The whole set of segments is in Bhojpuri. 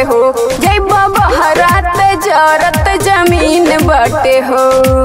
हो जय बहरात जरत जमीन बटे हो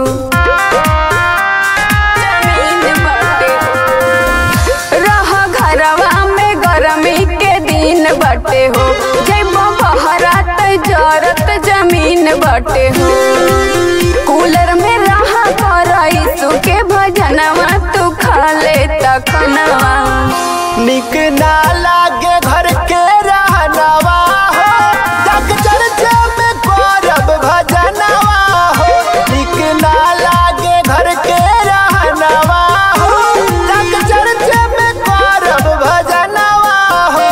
जमीन बटे हो रह घरवा में गरमी के दिन बटे हो जय बहरात जरत जमीन बटे हो कूलर में रहा कर यीशु के भजनवा तू खा ले तखनवा निक ना लागे घर के रहनवा हो जग चर्चा में करब भजनवा हो निक ना लागे घर के रहनवा हो जग चर्चा में करब भजनवा हो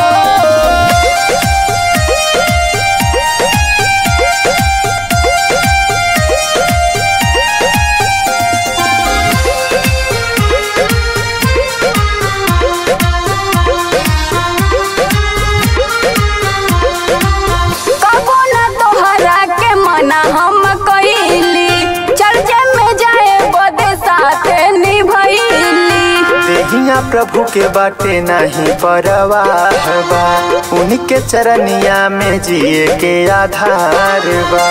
कबो न तोहरा के मना हम कइली चर्चे में जाए बदे साथे निभइली देहिया प्रभु के बाटे नहीं परवाह बा उनके चरनिया में जिए के आधार बा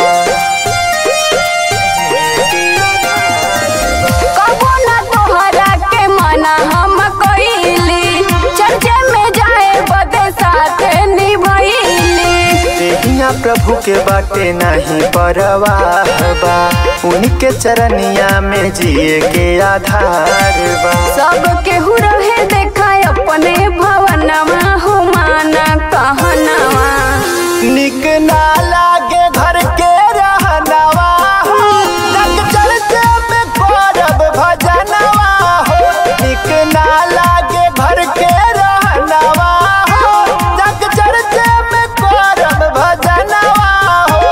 कबो न तोहरा के मना हम कइली चर्चे में जाए बदे साथे निभइली देहिया प्रभु के बाटे नहीं परवाह बा उनके चरनिया में जिए के आधार बा सब केहू रहे देखा अपने भवनवा हो माना कहनवा निक ना लागे घर के रहनवा हो जग चर्चा में करब भजनवा हो निक ना लागे घर के रहनवा हो जग चर्चा में करब भजनवा हो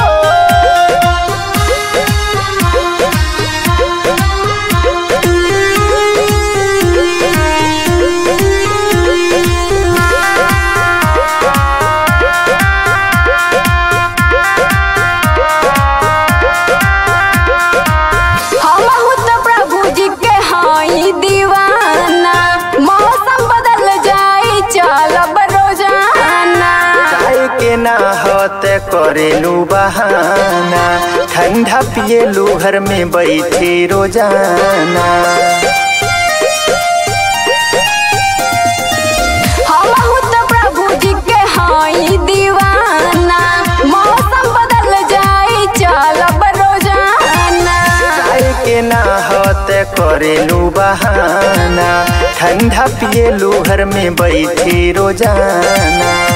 हमहू तो प्रभु जी के हाई दीवाना मौसम बदल जाई चलब रोजाना चाय के ना होते करेलू बहाना ठंडा पिएलू घर में बैठी रोजाना हमहू तो प्रभु जी के हाई दीवाना मौसम बदल जाई चलब रोजाना चाय के ना होते करेलू बहाना ठंडा पिएलू घर में बैठी रोजाना